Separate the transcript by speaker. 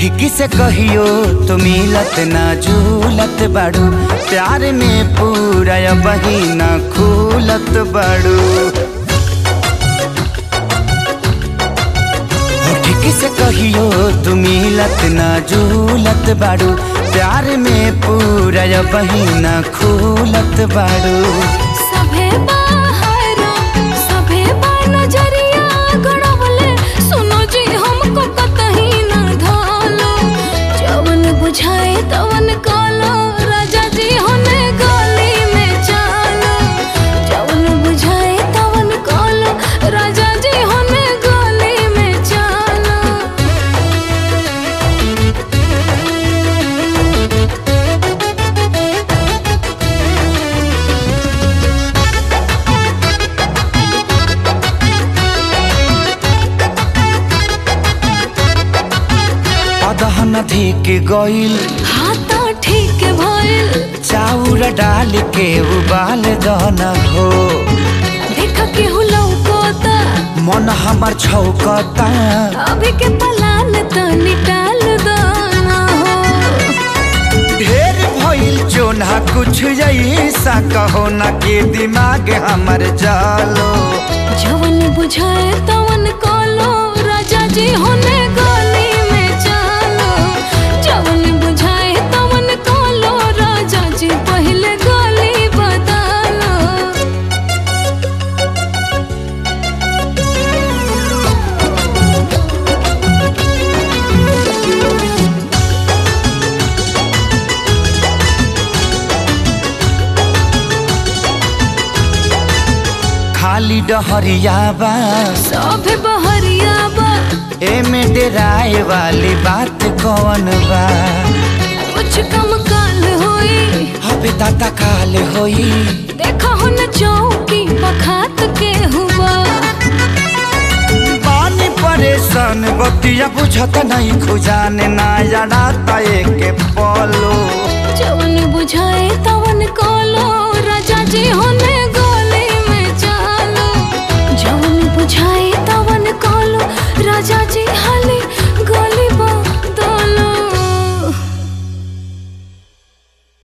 Speaker 1: ठीक से कहियो तो मिलत ना झूलत बाड़ू प्यार में पूरा बहिना खूलत बाड़ू हो ठीक से कहियो तू मिलत ना झूलत बाड़ू प्यार में पूरा बहिना खूलत बाड़ू
Speaker 2: सभे बाहरो सभे बा नजरिया गड़वले सुनो जी हमको कतही न धालो जवन बुझाए तवन कालो राजा जी होने गली में चालो जवन बुझाए तवन कालो राजा जी होने गली में चालो
Speaker 1: अदहन धिक गइल
Speaker 2: हाथ ठीक भइल
Speaker 1: चाउर डाल के उबाल दन हो
Speaker 2: देख के हुलौकोता
Speaker 1: मन हमर छौकता
Speaker 2: अभी के पलान त निकाल दाना हो
Speaker 1: ढेर भइल जोना कुछ ऐसा कहो ना के दिमाग हमर जालो
Speaker 2: जवन बुझाए तवन कालो राजा जी होने गली में चालो जवन बुझाए तवन कालो राजा जी पहले गली बदलो
Speaker 1: खाली डहरिया बा
Speaker 2: सभे बहरिया बा
Speaker 1: एमे डेराए वाली बात कौन बा
Speaker 2: कुछ कम काल होई
Speaker 1: हबे दाता काल होई
Speaker 2: देखा हो न चौकी बखात के हुआ
Speaker 1: पानी परेशान बतिया बुझत नहीं खुजाने ना जड़ाता एक पलो
Speaker 2: जवन बुझाए तवन कालो